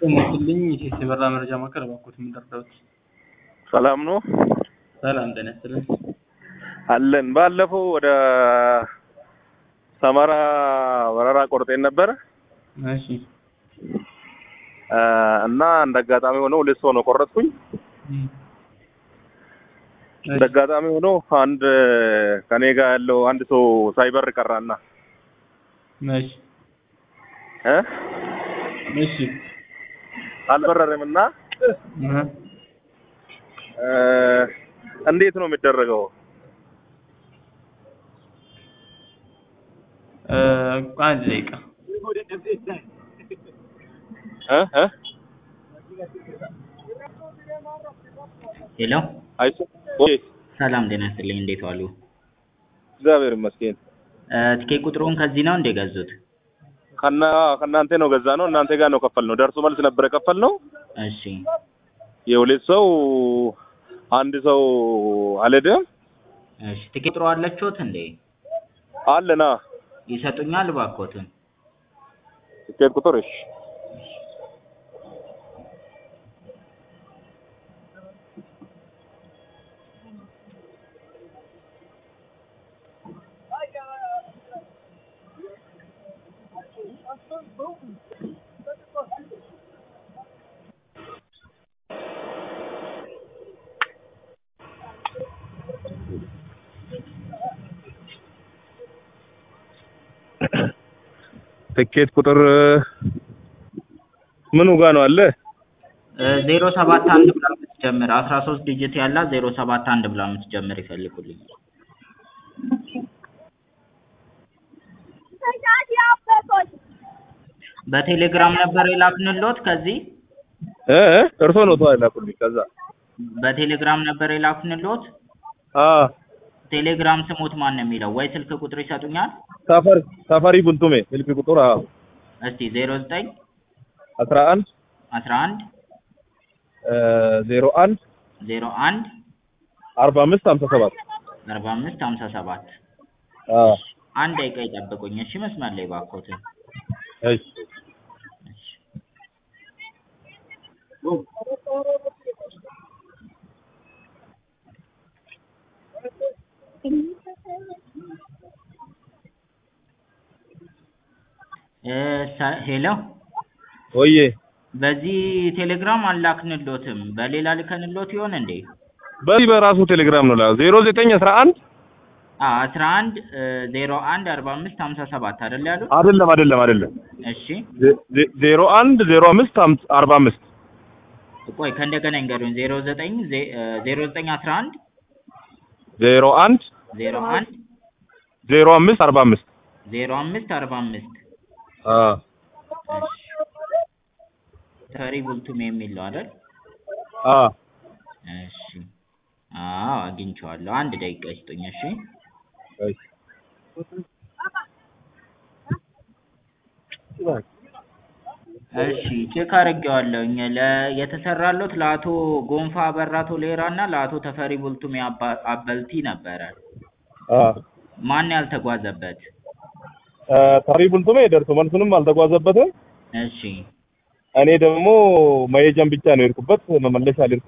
ጤናይስጥልኝ የበራ መረጃ ማዕከል እባክዎት ምን ልርዳዎት? ሰላም ነው ሰላም ጤና ይስጥልኝ። አለን። ባለፈው ወደ ሰመራ በረራ ቆርጤን ነበረ እሺ እና እንደ አጋጣሚ ሆኖ ሁለት ሰው ነው ቆረጥኩኝ። እንደ አጋጣሚ ሆኖ አንድ ከኔ ጋር ያለው አንድ ሰው ሳይበር ቀራና እሺ እ እሺ አልበረረም እና እህ እ እንዴት ነው የሚደረገው? እ አንድ ደቂቃ እ እ ሄሎ አይሱ ወይ ሰላም ጤና ይስጥልኝ እንዴት ዋሉ? እግዚአብሔር ይመስገን። እ ትኬት ቁጥሩን ከዚህ ነው እንደ ገዙት? ከና ከእናንተ ነው ገዛ ነው እናንተ ጋር ነው ከፈል ነው ደርሶ መልስ ነበረ ከፈል ነው እሺ የሁለት ሰው አንድ ሰው አልሄደም እሺ ትኬት ቁጥሩ አለችዎት እንዴ? አለና ይሰጡኛል እባክዎትን? ትኬት ቁጥር እሺ ትኬት ቁጥር ምኑ ጋር ነው አለ? ዜሮ ሰባት አንድ ብላ የምትጀምር አስራ ሶስት ዲጂት ያላት ዜሮ ሰባት አንድ ብላ የምትጀምር ይፈልጉልኝ። በቴሌግራም ነበር የላክንልዎት ከዚህ እ እ እርሶ ነው ተዋል ላኩልኝ ከዛ በቴሌግራም ነበር የላክንልዎት? አ ቴሌግራም ስሞት ማን ነው የሚለው ወይ ስልክ ቁጥር ይሰጡኛል? ሳፋሪ ሳፋሪ ቡልቱሜ ስልክ ቁጥር አዎ እስቲ ዜሮ ዘጠኝ 11 አስራ አንድ እ 01 ዜሮ አንድ 45 57 አርባ አምስት ሀምሳ ሰባት አ አንድ ደቂቃ ይጠብቁኝ እሺ መስመር ላይ እባክዎትን እሺ እሺ እ ሰ- ሄሎ ወዬ በዚህ ቴሌግራም አላክንልዎትም በሌላ ልከንልዎት ይሆን እንዴ? በዚህ በራሱ ቴሌግራም ነው ላ 09 11 አ አስራ አንድ ዜሮ አንድ አርባ አምስት ሀምሳ ሰባት አይደል ያሉት? አይደለም አይደለም አይደለም እሺ 01 05 45 ቆይ ከእንደገና ይንገሩኝ ዜሮ ዘጠኝ ዜሮ ዘጠኝ አስራ አንድ 01 ዜሮ አንድ 05 45 ዜሮ አምስት አርባ አምስት አ እሺ ተሪ ቡልቱም የሚል ነው አይደል? አ እሺ አዎ አግኝቼዋለሁ አንድ ደቂቃ ይስጡኝ እሺ እሺ እሺ ቼክ አድርጌዋለሁኝ ለ የተሰራሎት ለአቶ ጎንፋ አበራ ቶሌራ እና ለአቶ ተፈሪ ቡልቱሜ አባ አበልቲ ነበረ አ ማን ያልተጓዘበት ታሪ ቡልቱሜ ደርሶ መልሱንም አልተጓዘበትም እሺ እኔ ደግሞ መሄጃን ብቻ ነው የሄድኩበት መመለሻ አልሄድኩም